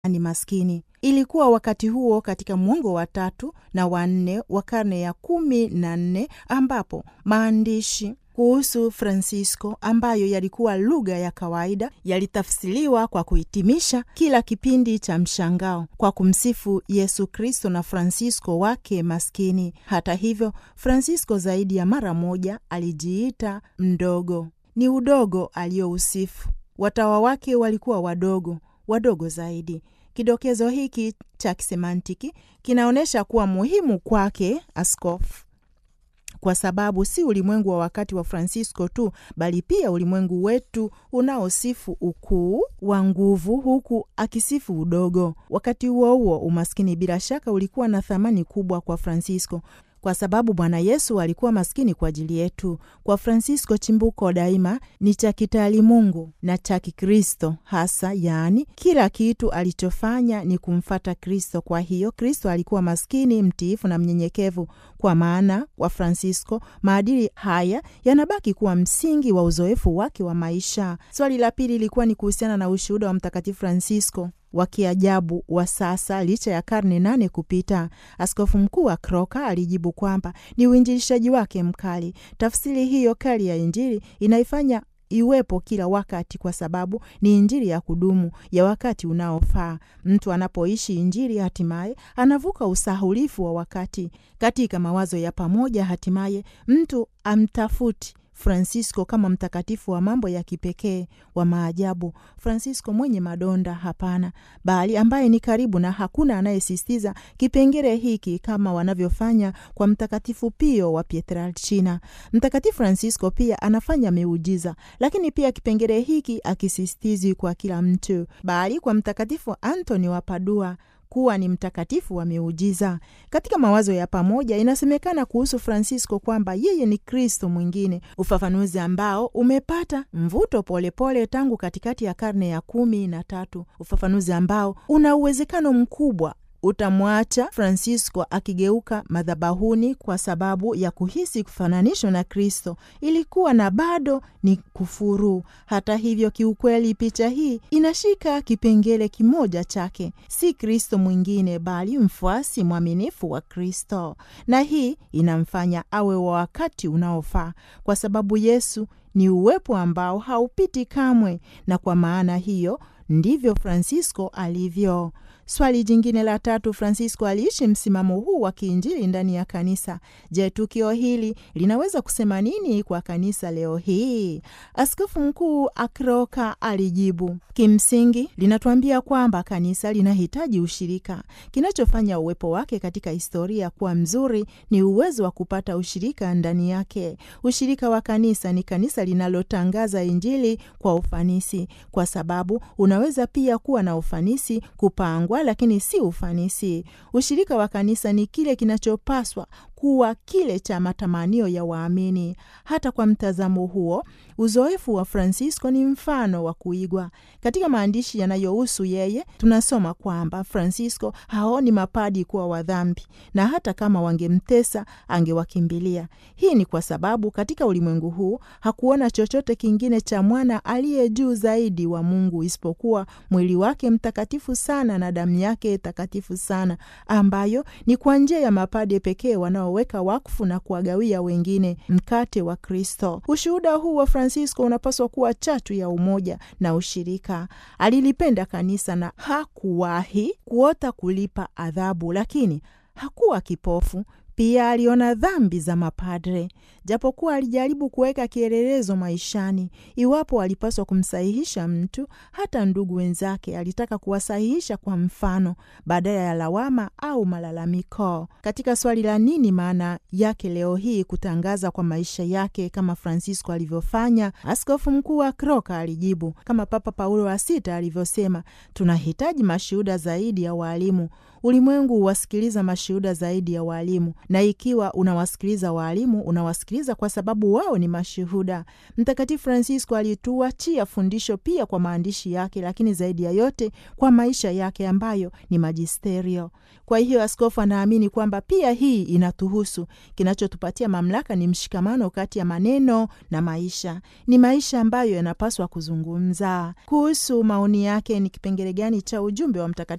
ni maskini. Ilikuwa wakati huo katika mwongo wa tatu na wa nne wa karne ya kumi na nne ambapo maandishi kuhusu Francisco ambayo yalikuwa lugha ya kawaida yalitafsiriwa kwa kuhitimisha kila kipindi cha mshangao kwa kumsifu Yesu Kristo na Francisco wake maskini. Hata hivyo, Francisco zaidi ya mara moja alijiita mdogo. Ni udogo aliyousifu. Watawa wake walikuwa wadogo, wadogo zaidi. Kidokezo hiki cha kisemantiki kinaonyesha kuwa muhimu kwake askofu kwa sababu si ulimwengu wa wakati wa Francisco tu bali pia ulimwengu wetu unaosifu ukuu wa nguvu huku akisifu udogo. Wakati huo huo, umaskini bila shaka ulikuwa na thamani kubwa kwa Francisco kwa sababu Bwana Yesu alikuwa maskini kwa ajili yetu. Kwa Francisco, chimbuko daima ni cha kitaalimungu na cha Kikristo hasa, yaani kila kitu alichofanya ni kumfata Kristo. Kwa hiyo Kristo alikuwa maskini, mtiifu na mnyenyekevu. Kwa maana kwa Francisco maadili haya yanabaki kuwa msingi wa uzoefu wake wa maisha. Swali la pili ilikuwa ni kuhusiana na ushuhuda wa Mtakatifu Francisco wa kiajabu wa sasa licha ya karne nane kupita. Askofu mkuu wa Kroka alijibu kwamba ni uinjilishaji wake mkali. Tafsiri hiyo kali ya Injili inaifanya iwepo kila wakati kwa sababu ni Injili ya kudumu ya wakati unaofaa. Mtu anapoishi Injili hatimaye anavuka usahulifu wa wakati. Katika mawazo ya pamoja, hatimaye mtu amtafuti Francisco kama mtakatifu wa mambo ya kipekee wa maajabu, Francisco mwenye madonda? Hapana, bali ambaye ni karibu, na hakuna anayesisitiza kipengele hiki kama wanavyofanya kwa Mtakatifu Pio wa Pietrelcina. Mtakatifu Francisco pia anafanya miujiza, lakini pia kipengele hiki akisisitizi kwa kila mtu, bali kwa Mtakatifu Antoni wa Padua kuwa ni mtakatifu wa miujiza. Katika mawazo ya pamoja, inasemekana kuhusu Francisco kwamba yeye ni Kristo mwingine, ufafanuzi ambao umepata mvuto polepole pole tangu katikati ya karne ya kumi na tatu, ufafanuzi ambao una uwezekano mkubwa utamwacha Francisco akigeuka madhabahuni kwa sababu ya kuhisi kufananishwa na Kristo ilikuwa na bado ni kufuru. Hata hivyo, kiukweli picha hii inashika kipengele kimoja chake, si Kristo mwingine bali mfuasi mwaminifu wa Kristo, na hii inamfanya awe wa wakati unaofaa kwa sababu Yesu ni uwepo ambao haupiti kamwe, na kwa maana hiyo ndivyo Francisco alivyo. Swali jingine la tatu, Francisco aliishi msimamo huu wa kiinjili ndani ya kanisa. Je, tukio hili linaweza kusema nini kwa kanisa leo hii? Askofu mkuu Akroka alijibu, kimsingi linatuambia kwamba kanisa linahitaji ushirika. Kinachofanya uwepo wake katika historia kuwa mzuri ni uwezo wa kupata ushirika ndani yake. Ushirika wa kanisa ni kanisa linalotangaza injili kwa ufanisi, kwa sababu unaweza pia kuwa na ufanisi kupangwa lakini si ufanisi. Ushirika wa kanisa ni kile kinachopaswa kuwa kile cha matamanio ya waamini. Hata kwa mtazamo huo, uzoefu wa Francisco ni mfano wa kuigwa. Katika maandishi yanayohusu yeye, tunasoma kwamba Francisco haoni mapadi kuwa wadhambi, na hata kama wangemtesa angewakimbilia. Hii ni kwa sababu katika ulimwengu huu hakuona chochote kingine cha mwana aliye juu zaidi wa Mungu isipokuwa mwili wake mtakatifu sana na damu yake takatifu sana, ambayo ni kwa njia ya mapade pekee wanao weka wakfu na kuwagawia wengine mkate wa Kristo. Ushuhuda huu wa Francisco unapaswa kuwa chatu ya umoja na ushirika. Alilipenda kanisa na hakuwahi kuota kulipa adhabu, lakini hakuwa kipofu. Pia aliona dhambi za mapadre, japokuwa alijaribu kuweka kielelezo maishani. Iwapo alipaswa kumsahihisha mtu, hata ndugu wenzake, alitaka kuwasahihisha kwa mfano badala ya lawama au malalamiko. Katika swali la nini maana yake leo hii kutangaza kwa maisha yake kama Francisco alivyofanya, askofu mkuu wa Kroka alijibu kama Papa Paulo wa Sita alivyosema, tunahitaji mashuhuda zaidi ya waalimu Ulimwengu huwasikiliza mashuhuda zaidi ya waalimu, na ikiwa unawasikiliza waalimu, unawasikiliza kwa sababu wao ni mashuhuda. Mtakatifu Francisco alituachia fundisho pia kwa maandishi yake, lakini zaidi ya yote kwa maisha yake ambayo ni majisterio. Kwa hiyo askofu anaamini kwamba pia hii inatuhusu. Kinachotupatia mamlaka ni mshikamano kati ya maneno na maisha, ni maisha ambayo yanapaswa kuzungumza. Kuhusu maoni yake ni kipengele gani cha ujumbe wa Mtakatifu